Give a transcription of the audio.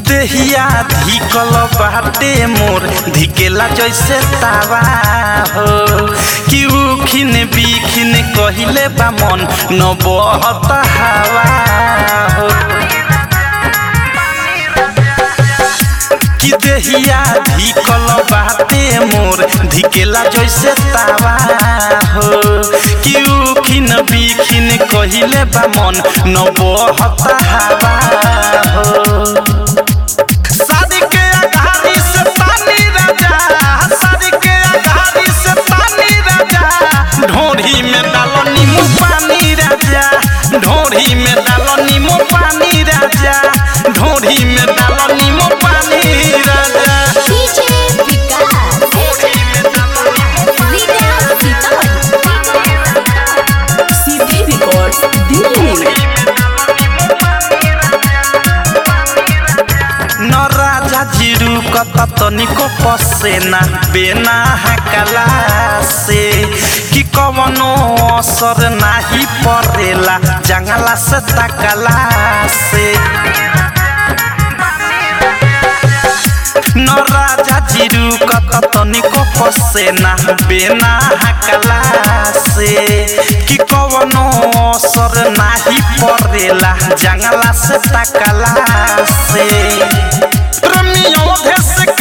देहिया धिकल बाटे मोर धिकेला जैसे तावा हो कि उखिन बिखिन कहिले बा मन न बहत हवा हो कि देहिया धिकल बाटे मोर धिकेला जैसे तावा हो कि उखिन बिखिन कहिले बा मन न बहत हवा हो शादी के अगारी से पानी राजा शादी के अगारी से पानी राजा ढोरी में डालो नींबू पानी राजा ढोरी में डालो नींबू पानी राजा ढोरी में डालो नींबू पानी राजा DJ Vikas leader Sitamarhi Siddhi records Delhi न राजा जिरु कत तनिको पसेना बेना हकला से कि कवनो असर नाही परेला जंगला से तकला से न राजा जिरु कत तनिको पसेना बेना हकला से कि कवनो असर नाही परेला जंगला से तकला से प्रेमियों देश